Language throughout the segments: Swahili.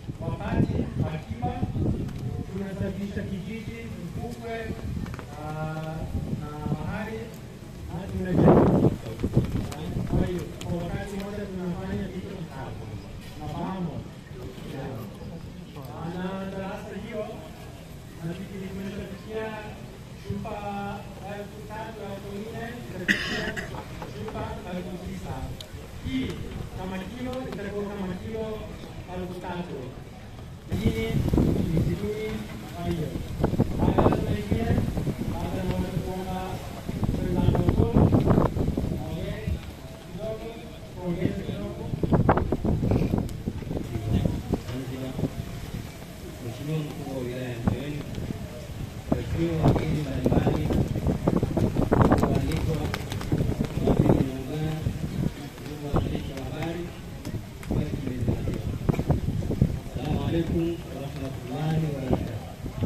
wapate akiba, tunasafisha kijiji Mfukwe ah, na mahali na tunajenga. Kwa hiyo kwa wakati mmoja tunafanya vitu vitatu na pamoja na darasa hiyo nafikiri tumeshafikia chupa elfu tatu elfu nne itafikia chupa elfu tisa hii kama kilo itakuwa kama kilo elfu tatu hii ni sitini kwa hiyo baada tunaingia baada naweza kuomba wenzangu mkono ongee kidogo kuongeza kidogo Zanzibar, Mheshimiwa mkuu wa wilaya ya Mbeweni, waheshimiwa wageni mbalimbali, waalikwa, wageni muungano, ndugu waandishi wa habari, kweli tumezingatiwa. Assalamu alaikum warahmatullahi wabarakatuh.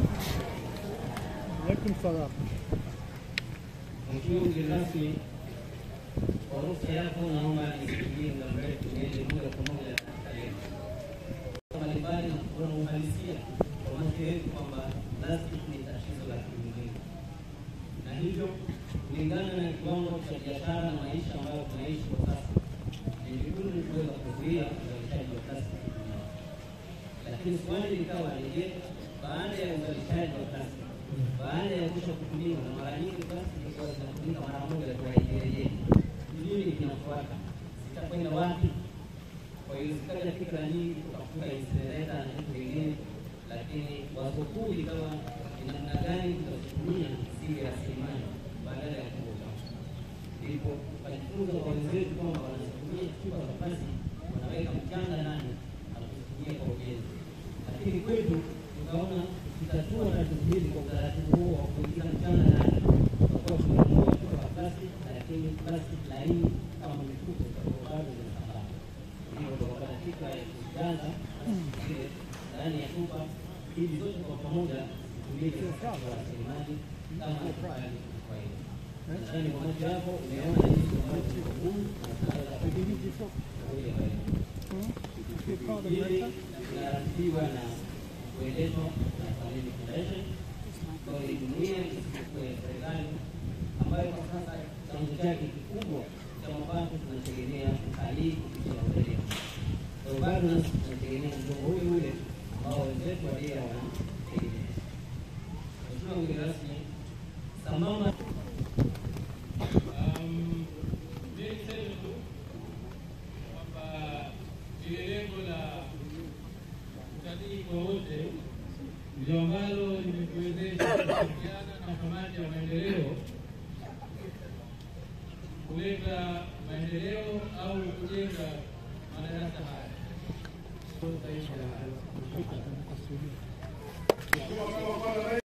Alaikum salam. Mheshimiwa mgeni rasmi, kwa ruhusa yako naomba nisitumie muda mrefu niende moja kwa moja katika lengo mbalimbali na kuona uhalisia wa macho yetu kwamba plastic ni tatizo la kiulimwengu, na hivyo kulingana na kiwango cha biashara na maisha ambayo tunaishi kwa sasa, ni vigumu kuweza kuzuia uzalishaji wa plastic duniani. Lakini swali likawa ni je, baada ya uzalishaji wa plastic, baada ya kusha kutumiwa, na mara nyingi plastic ilikuwa zinatumika mara moja tu haijirejei, nini kinafuata? Zitakwenda wapi? Kwa hiyo zikaja fikra nyingi, tukafuta insineta na vitu vingine, lakini wazo kuu likawa ni namna gani tutazitumia zile rasilimali badala ya kuuza. Ndipo tukajifunza kwa wenzetu kwamba wanazitumia chupa za plastiki, wanaweka mchanga ndani na kuzitumia kwa ujenzi, lakini kwetu tukaona tutatua tatizo hili kwa utaratibu huo wa kuingiza mchanga ndani, tutakuwa tunanunua chupa za plastiki, lakini plastiki laini kama mifuko zitakuwa bado zinasambaa hivyo tukapata fikra ya kujaza zile ndani ya chupa ili zote kwa pamoja zitumike katika rasilimali kama serikali kwa hiyo. Nadhani kwa macho yako umeona jinsi ambavyo ziko ngumu na tunaweza kudhibiti kuja kwa hiyo. Hili linaratibiwa na kuendeshwa na Family Foundation ambayo ni jumuiya isiyokuwa ya serikali ambayo kwa sasa chanzo chake kikubwa cha mapato tunategemea utalii kupitia hoteli. Kwa hiyo bado nasi tunategemea mgongo ule ule ambao wenzetu wa dira wanategemea. Mheshimiwa mgeni rasmi, sambamba Um, mimi niseme tu kwamba lile lengo la utalii kwa wote ndio ambalo limetuwezesha kushirikiana na kamati ya maendeleo kuleta maendeleo au kujenga madarasa haya.